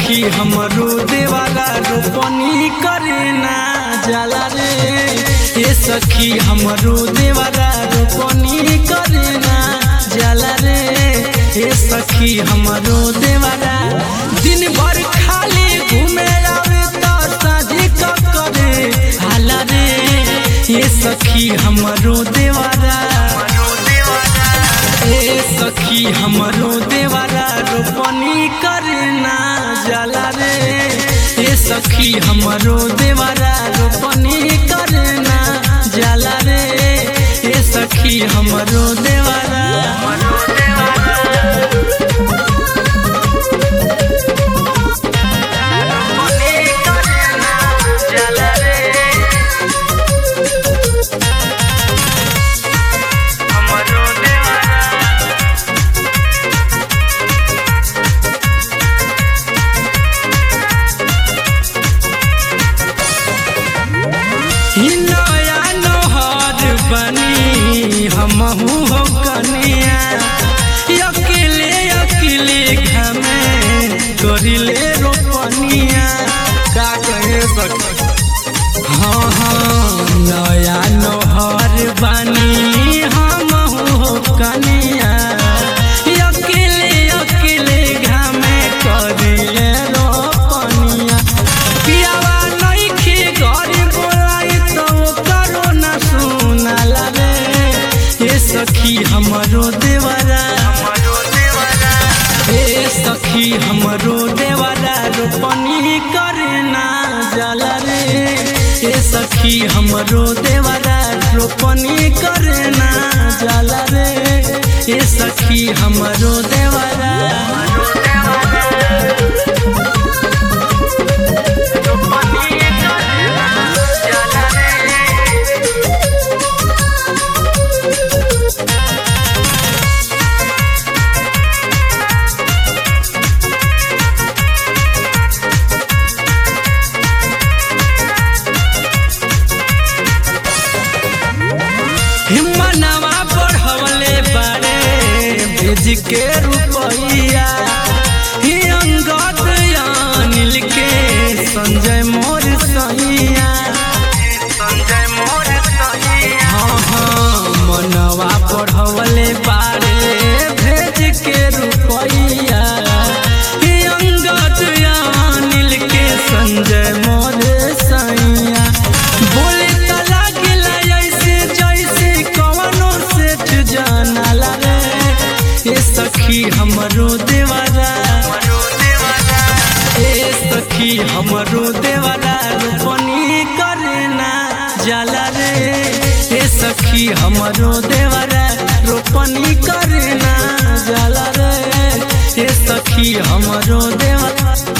सखी हमरो देवाला रोपनी करे ना जाला रे ए सखी हमरो देवाला रोपनी करे ना जाला रे ए सखी हमरो देवाला दिन भर खाली घूमे आवे त साझी क करे हाला रे ए सखी हमरो देवाला ए सखी हमरो देवाला रोपनी करे ना जाला रे ए सखी हमरो देवाला रोपनी करे ना जाला रे ए सखी हमरो देवाला ही नया नहर बनी हमहू हो कनिया अकेले अकेले घमे करिले रोपनिया का कहे सखी हाँ हाँ नया नहर बनी हमहू हो कनिया अकेले अकेले घमे करिले रोपनिया पियावा नइखे घर बोलाई तो करो न सुनाला रे ए सखी हमरो देवरा ए सखी हमरो देवरा रोपनी करे ना जाला रे ए सखी हमरो देवरा रोपनी करे ना जाला रे ए सखी हमरो देवरा हिम्मनवा बढ़वले बारे भेज के रुपैया ही अंगद अनिल के संजय मोर सैया हाँ हाँ मनवा बढ़वले बारे भेज के रुपैया ही अंगद अनिल के संजय मोर सैया बोले त लागेला ऐसे जैसे कवनो सेठ जानाला रे ए सखी हमरो देवारा ए सखी हमरो देवारा रोपनी करे ना जाला रे ए सखी हमरो देवारा रोपनी करे ना जाला रे ए सखी हमरो देवारा